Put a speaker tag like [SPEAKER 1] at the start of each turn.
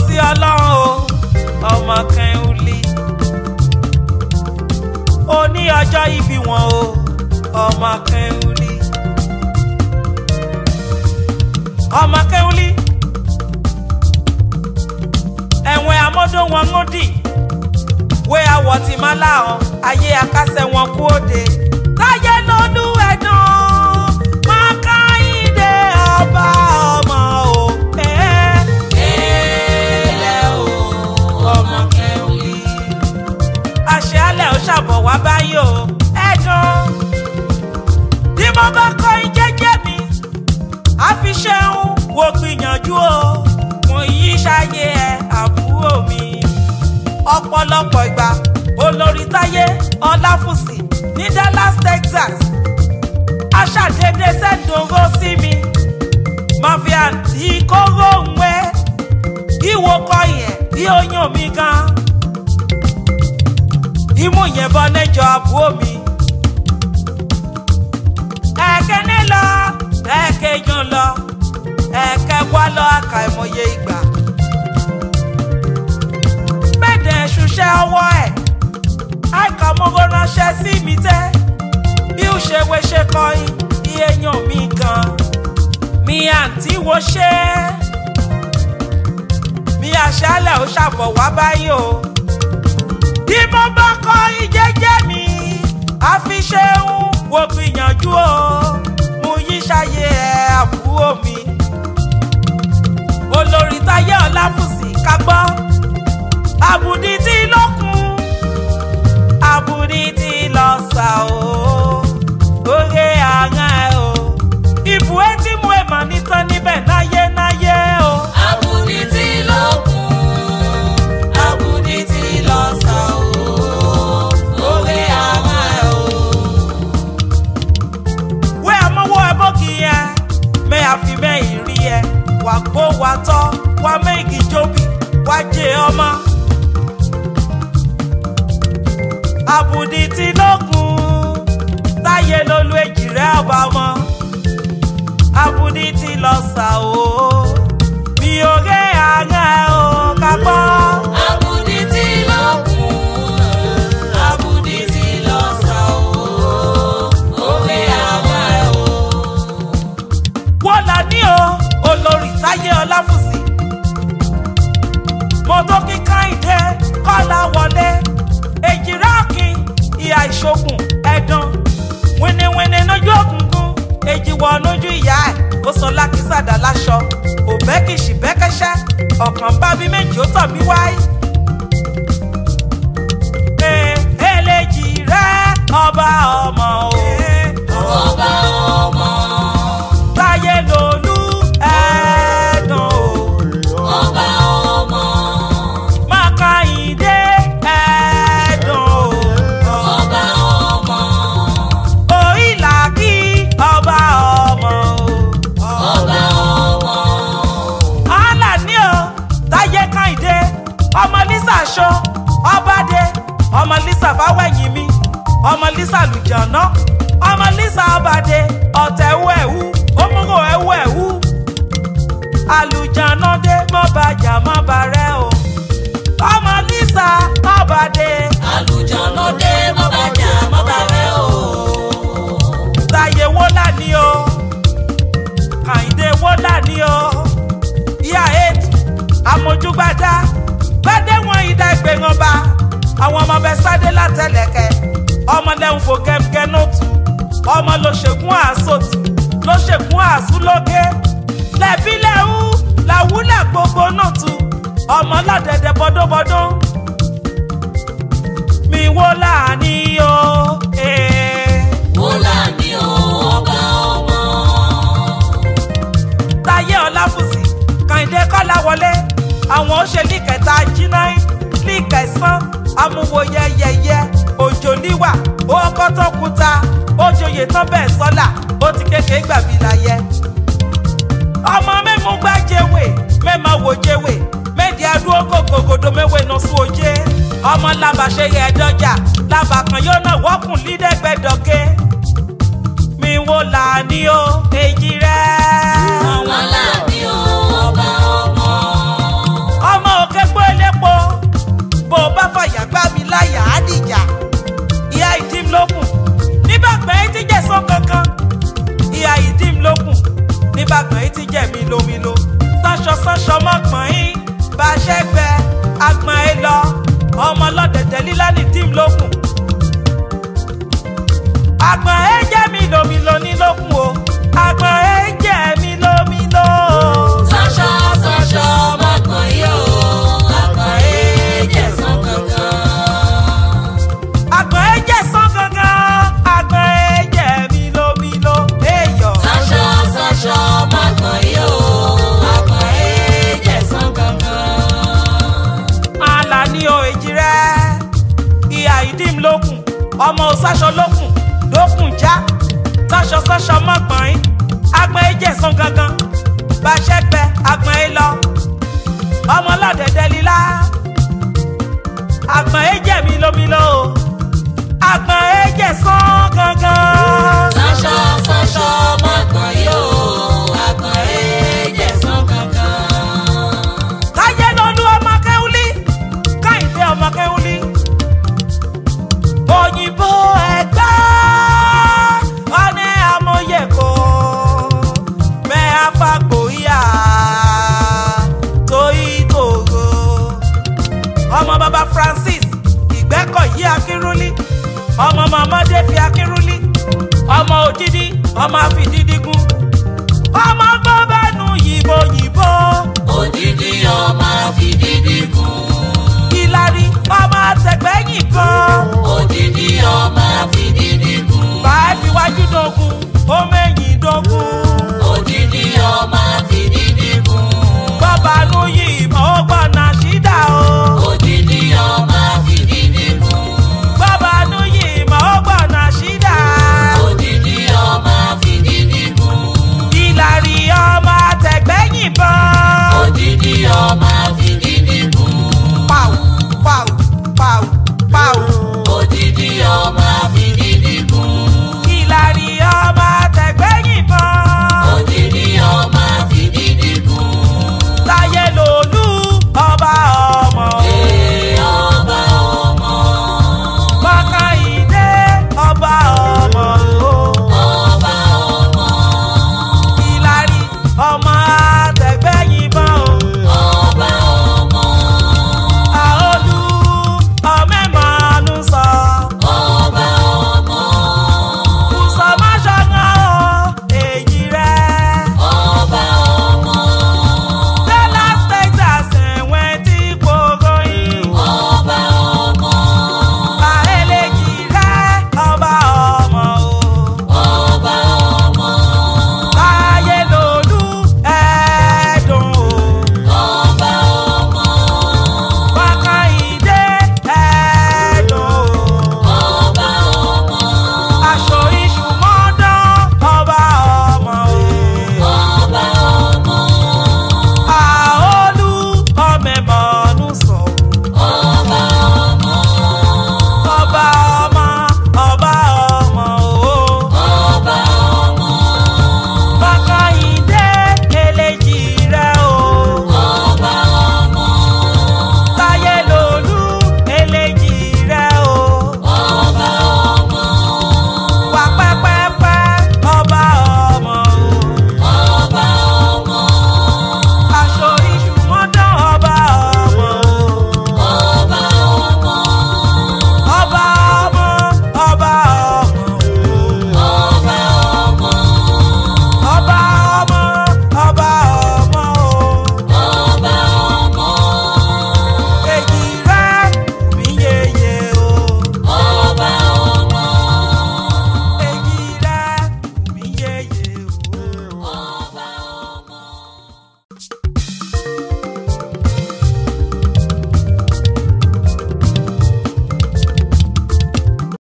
[SPEAKER 1] sí ọlọ́run o ọmọ kẹ́hìnlí òní ọjọ́ ìbí wọn o ọmọ kẹ́hìnlí ọmọ kẹ́hìnlí ẹ̀wọ̀n amọ́dún wọn ń dì wé awọ tí má láhàn ayé akásẹ̀ wọn kú òde táyé lọ́lú ẹ̀dùn máa ká ìdè ọba ọmọ o. ẹ̀ ẹ̀ẹ́lẹ̀ o ọmọ kẹ́hìnlí àṣẹ alẹ́ ò ṣàbọ̀ wá báyìí o ẹ̀dùn bí mo bá kọ́ in jẹ́jẹ́ mi àfi ṣeun wo gbìyànjú o mo yí ṣayé ẹ àbúrò mi ọ̀pọ̀lọpọ̀ ìgbà olórí táyé ọláfùsì ní Dallas Texas aṣàdédé sẹ́dọ̀rọ̀ sí mi mafia tí kóró ń wé ìwò kọ yẹn bí ó yàn mí gan imú yẹn bọ́ lẹ́jọ́ àbúrò mi ẹ̀kẹ́ni lọ ẹ̀kẹ́yàn lọ ẹ̀kẹ́ wá lọ àkàìmọye ìgbà bẹ́ẹ̀dẹ̀ ṣuṣẹ́ ọwọ́ ẹ̀ àìkàmọ́gọ́ ránṣẹ́ sí mi tẹ́ bí ó ṣe wé ṣe kọrin bí èèyàn mi gan mi àǹtí wo ṣe mi àṣálẹ̀ ó ṣàbọ̀ wá báyìí o bí mo bá kọrin jẹ́jẹ́ mi àfi ṣeun wo gbìyànjú o mo yí ṣayé ẹ àbúrò mi olórí táyé ọláfùsì ká gbọ́ àbùdí tí lókun àbùdí tí lọ sà o orí àrùn ẹ o ìbú etí mú èèmọ̀ nítàn níbẹ̀ náyé náyé o.
[SPEAKER 2] Àbùdí tí ló kún, àbùdí tí lọ sà ó, orí àmà ẹ̀ o.
[SPEAKER 1] wé àmọ́wọ́ ẹ bókì yẹn mẹ́ àfi mẹ́yìn rí ẹ wà gbó wà tọ́ wà méjì jóbi wà jẹ ọmọ. àbùdí tí lókun táyé lolú èjì rẹ ọba ọmọ àbùdí tí lọ sà ó mi ò ré àárẹ̀ o ká gbọ́.
[SPEAKER 2] Àbùdí tí ló kún, àbùdí tí lọ sà ó, orí àmà ẹ̀ o.
[SPEAKER 1] wọ́n là ní o olórí táyé ọláfùsì mo tó kí káyìndé kọ́lá wọlé èjìrá ọ̀kìn ìhà ìṣògùn ẹ̀dán wíníwíní lójú òkùnkùn èjìwọ̀ lójú ìyá ẹ̀ ó sọ lákísàdá láṣọ òbẹ́kìṣì bẹ́kẹ́ṣẹ́ ọ̀kan bá bí méjì ó tọ̀ mí wáyé. Ee, eléjì rẹ ọba ọmọ o.
[SPEAKER 2] Ọba ọmọ,
[SPEAKER 1] táyé lolú ẹ̀ẹ́dùn o.
[SPEAKER 2] ọba ọmọ,
[SPEAKER 1] Mákàyíndé ẹ̀ẹ́dùn o.
[SPEAKER 2] ọba ọmọ,
[SPEAKER 1] Òyìnlá kí ọba ọmọ o.
[SPEAKER 2] ọba ọmọ.
[SPEAKER 1] Àlà ní o, táyé Kàyíndé, ọmọ Lísà ṣó, ọbàdé, ọmọ Lísà fáwẹ̀yìn mi, ọmọ Lísà lùjọ̀nà, ọmọ Lísà ọbàdé, ọ̀tẹ̀ ẹ̀wú ẹ̀wú, òmùgò ẹ̀wú ẹ̀wú. Àlùjọ̀nà dé mọ́ bàjà mọ́ bàrẹ́ o. Ọmọ Lísà ọbàdé.
[SPEAKER 2] Àlùjọ̀nù dé mọ́ bàjá mọ́ bàrẹ́ o.
[SPEAKER 1] Táyé wọ́lá ni o, Kàyíndé wọ́lá ni o, ìyá eight, àmójúgbádá, gbádé wọn ìdá ìgbéran ba, àwọn ọmọ bẹ sádé látẹlẹkẹ, ọmọ lẹ́hùn fò gẹ́gẹ́ nóòtù, ọmọ ló ṣègùn àásòtù, ló ṣègùn àásúlógé, lẹ́bí lẹ́hù, làwúlẹ̀ gbogbo nóòtù, ọmọ lọ́dẹ̀dẹ̀ bọ́dọ́bọ́dọ́, mi wọ́lá ni o, ee.
[SPEAKER 2] Wọ́lá ni o, ọba ọmọ.
[SPEAKER 1] táyé ọláfùsì kàìndé kọ́láwọlé àwọn òṣèlú kẹta jínáì ní kẹsàn amúwòye yẹyẹ òjò níwà owó tó kúta òjòyè tán bẹ́ẹ̀ sọ́là ó ti kékeré gbàbí láyé. ọmọ mẹ́mu gbá jẹ́wé mẹ́ma wò jẹ́wé méjì adúró gògògòdò mẹ́wé nà sún ojé ọmọ làbàṣẹ yẹ ẹ̀dọ́jà làbàkàn yóò náà wọ́kùn lídẹ́gbẹ́dọ̀gẹ́ mi wò là ní o èjì rẹ̀.
[SPEAKER 2] Wọ́lá ni o, ọba ọmọ.
[SPEAKER 1] ọmọ níbàgbọ́n yìí ti jẹ́ mi lomilo sánṣọ sánṣọ mọ́gbọ́n yín bá a ṣe gbẹ agbọ̀n ẹ lọ ọmọ ọlọ́dẹ̀dẹ̀ lílá ní dìm lókun agbọ̀n ẹ jẹ́ mi lomilo ní lókun o agbọ̀n ẹ jẹ́ mi lomilo.
[SPEAKER 2] Sọ́ṣọ́ sọ́ṣọ́ mọ́gbọ̀n yìí o, àgbọ̀n èjẹ̀ sàn kankan.
[SPEAKER 1] agbọ̀n ẹ jẹ́ sán gangan agbọ̀n ẹ jẹ́ mi lomilo. èèyàn
[SPEAKER 2] Sọ́ṣọ́ sọ́ṣọ́ mọ́gbọ̀n yìí o, àgbọ̀n èjẹ̀ sàn kankan.
[SPEAKER 1] Àlàní o èjì rẹ ìhà ìdím lókun ọmọ òsáṣọ lókun lókun já sáṣọ sáṣọ mọ́gbọ̀n yín agbọ̀n ẹ jẹ́ sán gangan bàṣẹ gbẹ agbọ̀n ẹ lọ ọmọ ọlọ́dẹ̀dẹ̀ lílá agbọ̀n ẹ jẹ́ mi lómìló agbọ̀n ẹ jẹ́ sán gangan.
[SPEAKER 2] Sọ́ṣọ́ sọ́ṣọ́ mọ́gbọ̀n yìí o, àgbọ̀n èjẹ̀ sàn kankan.
[SPEAKER 1] káyé lọ́lú ọmọ kẹ́húlí káyìndé ọmọ kẹ́húlí òyìnbó ẹgbẹ́ ọ̀nẹ́ amóyèkó mẹ́ afágbóyà tóyí tòrò ọmọ bàbá francis ìgbẹ́kọ̀yí akínrúlí ọmọ mọ̀mọ́dé fi akínrúlí ọmọ òdìdí ọmọ àfìdídígún ọmọ gbọ́bẹ́nu yìí